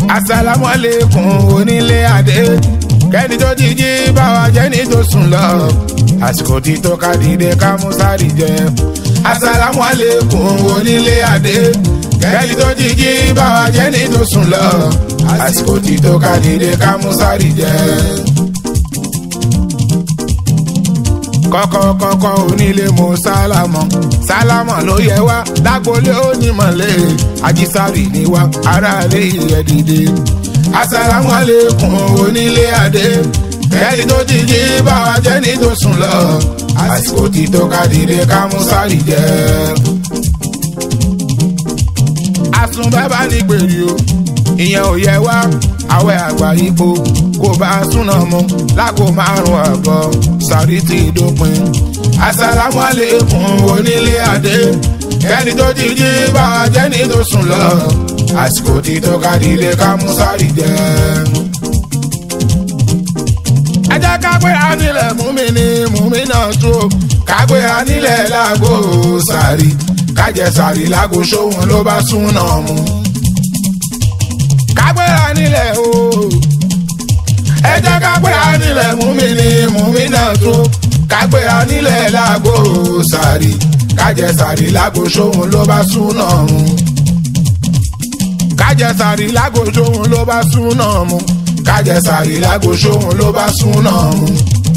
asalaamualeykum onílé adé kẹ́ni tó jíjí báwa jẹ́ ní tó sùn lọ àsìkò tí tó ká dìde ká mú sáré jẹ asalaamualeykum onílé adé kẹ́ni tó jíjí báwa jẹ́ ní tó sùn lọ àsìkò tí tó ká dìde ká mú sáré jẹ. kọ́kọ́ kọ́kọ́ onílé mo sálámọ̀ sálámọ̀ ló yẹ wá lágbolé onímọ̀lẹ́ ajísárì ni wá aráalé ìyẹn dìde. asalamu aleykum onílé adé ẹni tó ti jí báwa jẹ́ ní tó sùn lọ àsìkò tí tó ká dìde ká mú sárì jẹ. àsùn bàbá ní gbèrè o ìyẹn ò yẹ wá àwẹ̀ àgbà ipò kò bá súná mu lágò márùn àbọ̀ sàrí ti dópin. asalamu aleykum onílé adé ẹni tó ti jí báwa jẹ́ ní tó sùn lọ àsìkò tí tó ká dìde ká mú sáré jẹ. ẹ jẹ́ ká gbé anílẹ̀ mú mi ní mú mi náà tó ká gbé anílẹ̀ lágò sàrí kájẹ sàrí lágò sóhun ló bá súná mu kágbéra nílẹ̀ o. ẹ jẹ́ kágbéra nílẹ̀ mú mi ní mú mi náà tó. kágbéra nílẹ̀ lágbo sàrí kájẹ sàrí lágbo sóhun ló bá súná mu. kájẹ sàrí lágbo sóhun ló bá súná mu. kájẹ sàrí lágbo sóhun ló bá súná mu.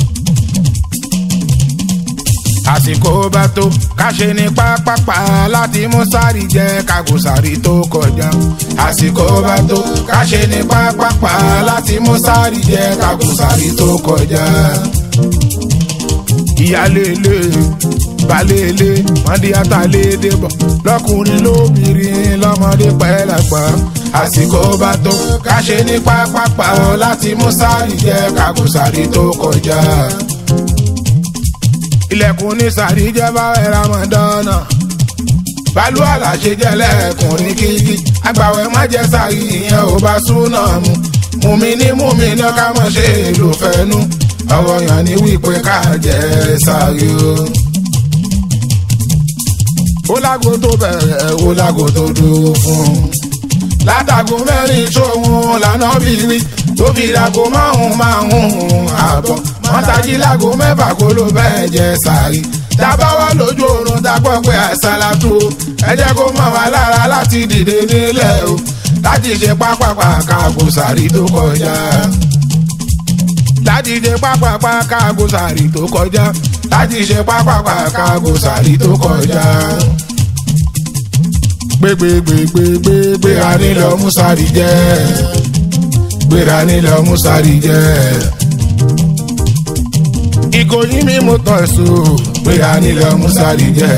àsìkò bá tó káṣe ní pápápá láti mú sáré jẹ kágò sáré tó kọjá. àsìkò bá tó káṣe ní pápápá láti mú sáré jẹ kágò sáré tó kọjá. ìyálélé balẹ̀lé mọ́ndíátà lédè bọ̀ lọ́kùnrin lóbìnrin lọ́mọdé pẹ́ẹ́lápá. àsìkò bá tó káṣe ní pápápá láti mú sáré jẹ kágò sáré tó kọjá ilẹ̀kùn ní sàríjẹ́ bá ẹ̀rọ mọ̀dánà. balú àlàṣe jẹ́ lẹ́ẹ̀kùn ní kíkí agbàwẹ̀ má jẹ́ sàrí ìyẹn ò bá súnà mu. mùmí ní mùmí ní ká mọ̀ ṣe èlò fẹ́nu ọ̀rọ̀ yàn ní wípé ká jẹ́ sàrí o. ó lágo tó bẹ̀rẹ̀ ó lágo tó dúró fún un. látàgò mẹ́rin sóhun lànà bíbí tó fi dàgò márùn-ún márùn-ún àbọ̀ mọ́tàjì lágo mẹ́fà kó ló bẹ́ẹ̀ jẹ sàrí. dábàá lójú oorun dápọ̀ pé àṣàlàtú ẹ jẹ́ kó mọ̀ wá lára láti dìde nílẹ̀ o láti ṣe pápápá káàgó sàrí tó kọjá. láti ṣe pápápá káàgó sàrí tó kọjá. láti ṣe pápápá káàgó sàrí tó kọjá. gbégbégbégbégbé gbéra nílò musari jẹ́ gbéra nílò musari jẹ́ ìkòyí mi mo tọ̀ so gbéra nílò musari jẹ́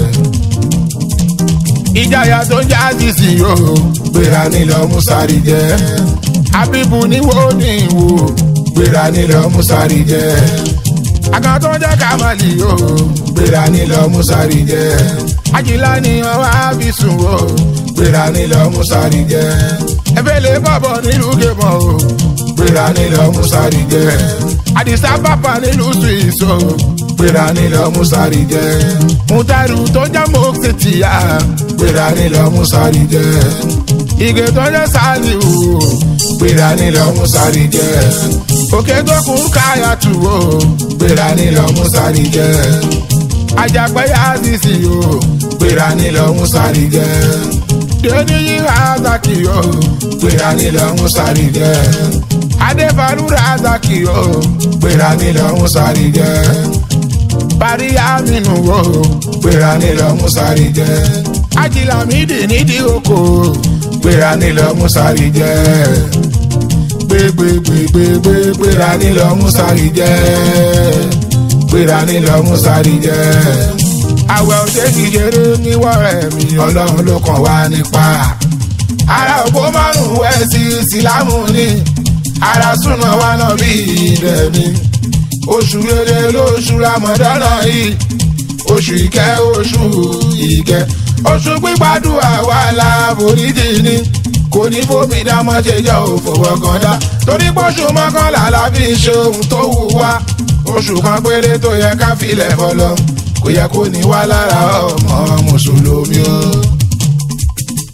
ìjayà tó ń já sísì o gbéra nílò musari jẹ́ abibu níwò ní ìwò gbéra nílò musari jẹ́ àkàn tó jẹ́ kàmáàlì o gbéra nílò musari jẹ́ àjìlá ni ọwọ́ àbísùn o gbéra nílò musari jẹ́ ẹ̀fẹ̀lẹ̀ bọ̀bọ̀ nílùú gẹ̀mọ̀ o gbéra nílò musari jẹ́ àdìsá bàbá nílùú swiss o gbéra nílò musari jẹ́ mutaru tó jẹ́ mọ́kìtìyà gbéra nílò musari jẹ́ ìgè tó jẹ́ sálì o gbéra nílò musari jẹ́ òkè tó kún káyà tù o gbéra nílò musari jẹ́ àjàpẹ́ yá sísì o gbéra nílò musari jẹ́ dèní yíra azaki o gbéra nílò musari jẹ́ adéfarúra azaki o gbéra nílò musari jẹ́ parí aminu o gbéra nílò musari jẹ́ ajilamidi nídìí oko gbéra nílò musari jẹ́ gbégbégbégbé gbéra nílò musari jẹ́ gbéra nílò musari jẹ́ àwẹ̀ òde kìjere níwọ̀rẹ̀ mi ọlọ́run ló kàn wá nípa ara òpó márùn-ún ẹ̀ sí ìsìlámù ni ara súnmọ́ wa náà bí ilẹ̀ mi oṣù rere lóṣù ramadana yìí oṣù ìkẹ́ oṣù ìkẹ́ oṣù gbígbàdúrà wà láforíjì ni kò ní fómi dámọ́ ṣe jẹ́ òfòwò kan dá torí pọ́ṣù mọ́kànlá la fi ṣe ohun tó wù wá oṣù kan péré tó yẹ ká filẹ̀ fọlọ́ kò yẹ kó ní wá lára ọmọ mùsùlùmí o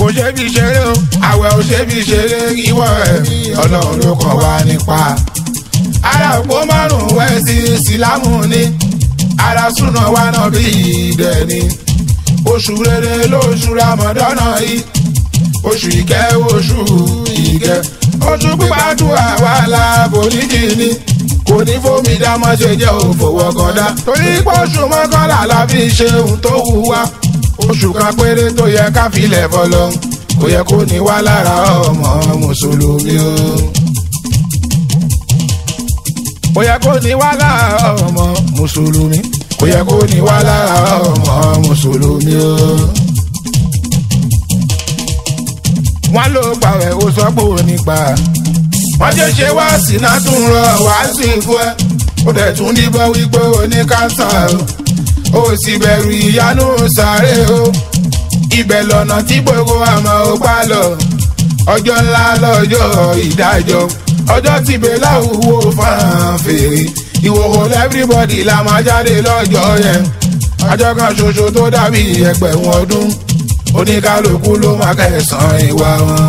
kò ṣe bí ṣeré o àwẹ̀ ò ṣe bí ṣeré ìwọ ẹ̀mí ọlọ́run ló kàn wá nípa. ara òpó márùn-ún wẹ̀ sí ìsìlámù ni ara súná wa náà bí ìdẹ̀ ni oṣù rere lóṣù ramadana yìí oṣù ìkẹ́ oṣù ìkẹ́ oṣù pípàdùà wà láàbò níjìní kò ní fómi dá má ṣe jẹ́ òfòwò kọ́dá torí pọ̀ṣù mọ́kànlá la fi ṣe ohun tó wù wá oṣù kan péré tó yẹ ká filẹ̀ fọlọ́ kò yẹ kó ní wá lára ọmọ mùsùlùmí o. kò yẹ kó ní wá lára ọmọ mùsùlùmí kò yẹ kó ní wá lára ọmọ mùsùlùmí o. wọ́n ló gbàwẹ̀ ó sọ pé ò ní gbà wọ́n jẹ́ ṣe wá sí náà tún rọ wá sí fún ẹ ó dẹ̀ tún díbọ́ wípé ó ní káńsà o ó sì bẹ̀rù ìyanu sáré o ibẹ̀ lọ́nà tí gbogbo àmọ́ ó pa lọ ọjọ́ ńlá lọ́jọ́ ìdájọ́ ọjọ́ tí bẹ́lá òwò fáwọn fèrè ìwòwò everybody la máa jáde lọ́jọ́ yẹn ọjọ́ kan ṣoṣo tó dàbí ẹgbẹ̀rún ọdún oníkálukú ló máa kẹsàn-án ìwà wọn.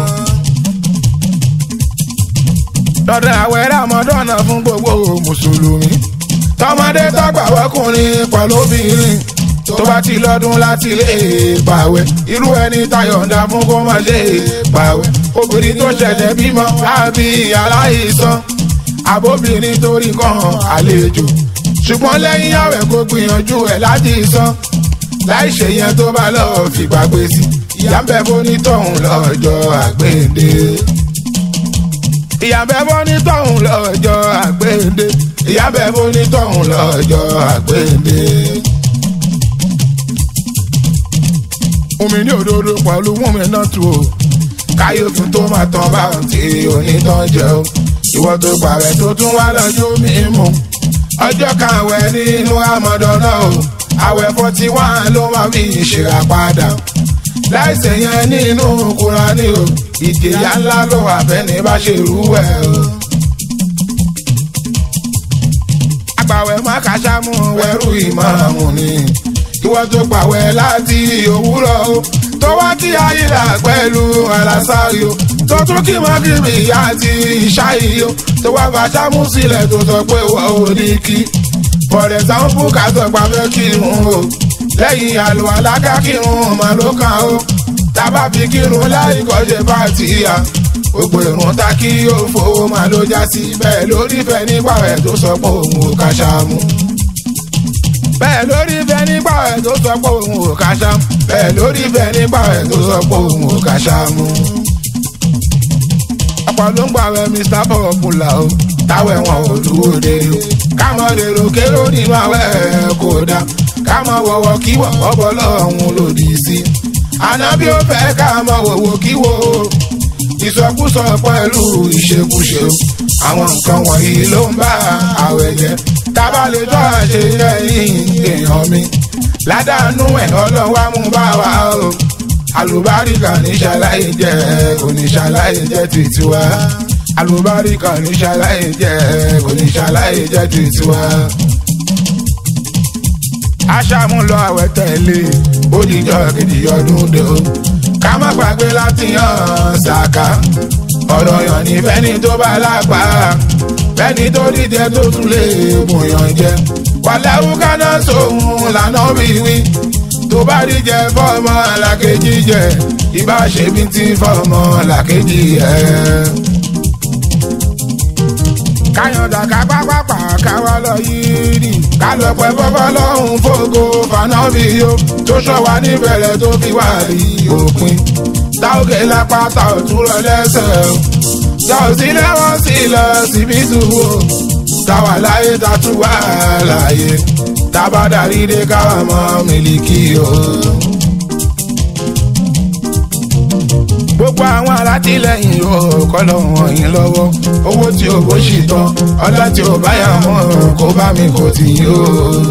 lọ́dọ̀ àwẹ̀ ràmọ́dọ́nà fún gbogbo mùsùlùmí tọmọdé tọgbà wọkùnrin pẹ̀lú obìnrin tó bá ti lọ́dún láti lè pàwẹ́ irú ẹni tayọ̀ǹda fún kó má lè pàwẹ́ obìnrin tó ṣẹ̀ṣẹ̀ bímọ àbí aláìsàn àbóbìnrin torí kan àlejò ṣùgbọ́n lẹ́yìn àwẹ̀ kó gbìyànjú ẹ̀ láti san láì ṣe yẹn tó bá lọ́ọ́ fìgbà gbé sí ìyá ń bẹ bó ní tọ̀hún lọ́jọ́ àgbéǹde ìyá ń bẹ bó ní tọ̀hún lọ́jọ́ àgbéǹde ìyá ń bẹ bó ní tọ̀hún lọ́jọ́ àgbéǹde. omi ní òdodo pẹ̀lú wúmi náà tù o káyọ̀tún tó máa tán bá ti onítàn jẹ o ìwọ tó pààrẹ̀ tó tún wá lọ́jọ́ mímu ọjọ́ kan àwẹ̀ nínú àmọ́dọ́ náà o àwẹ̀ forty one ló máa fi ìṣèrà padà láìsẹ̀ yẹn nínú Kùránì o ìjìyà ńlá ló wà bẹ́ni bá ṣe rú ẹ̀ o. àgbàwẹ̀ má kàṣámú wẹ̀rù ìmáàmù ni ìwọ tó pàwẹ̀ láti òwúrọ̀ o tó wá kí ayílà pẹ̀lú àlàsáyò tó tún kí mọ́gìrì àti ìṣáyò tó wá fàṣámú sílẹ̀ tó sọ pé wọ́n ò ní kí for example ká sọ pa fẹ́ kírun o lẹ́yìn àlùwàlá ká kírun mà ló kàn o tábà fi kírun láì kọ́ṣe bá ti yà gbogbo ìrun ta kí yóò fowó mà ló já sí bẹ́ẹ̀ lórí fẹ́ nípa ẹ̀ tó sọ pé òun ò ká ṣáàmù bẹ́ẹ̀ lórí fẹ́ nípa ẹ̀ tó sọ pé òun ò ká ṣáàmù bẹ́ẹ̀ lórí fẹ́ nípa ẹ̀ tó sọ pé òun ò ká ṣáàmù. ọ̀pọ̀ ló ń gbà wẹ̀ Mr. Popular o táwọn ẹ̀wọ̀n ò dúró de o kámọ lèrò kérò nínú àwẹ̀ kò dá kámọ wọ̀wọ̀ kí wọ̀wọ́ bọ́ lọ́hùn lòdì sí. ànábì ó fẹ́ kámọ wọ̀wọ̀ kí wò ó ìsọkúsọ pẹ̀lú ìṣekúṣe o àwọn nǹkan wọ̀nyí ló ń bá àwẹ̀ jẹ́ tábà lè tọ́ àṣẹ lẹ́yìn èèyàn mi ládàánú ẹ̀ ọlọ́wà mú bá wa o àlùbáríkà ní ṣàlàyé jẹ́ oníṣàlàyé jẹ́ tìtìwá àlùbáríkà ní ṣàlàyé jẹ́ oníṣàlàyé jẹ́ tìtìwá. aṣàmúlò àwẹ̀ tẹ̀lé òdìjọ́ kejì ọdún dé o ká má gbàgbé láti yan ṣàkà ọ̀rọ̀ yàn ní fẹ́ni tó bá lápá fẹ́ni tó dídẹ tó tún lè mọ̀yàn jẹ wàlẹ́wù kaná sóhun lànà wíwí tó bá rí jẹ fọmọ làkejì jẹ ìbá ṣe bí ti fọmọ làkejì ẹ. káyọ̀dà ká pápápá káwá lọ yìí rí ká lọ pẹ́ fọ́fọ́ lọ́hùn fògo fanábì yó tó ṣọ́ wa níbẹ̀rẹ̀ tó fi wá rí òpin táwọ̀kẹ́ lápá ta òtún lọ lẹ́sẹ̀ o ta ò sí lẹ́wọ̀n sí lọ síbi tùwò táwa láyé ta tún wà láyé tábà darí dé káwa mọ mílíkì o. gbogbo àwọn alátìlẹyìn o kọlọ wọn yín lọ́wọ́ owó tí o bó ṣì tán ọlá tí o bá yà mọ kó bá mi kò tì í o.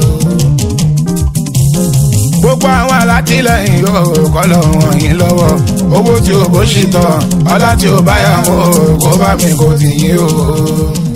gbogbo àwọn alátìlẹyìn o kọlọ wọn yín lọ́wọ́ owó tí o bó ṣì tán ọlá tí o bá yà mọ kó bá mi kò tì í o.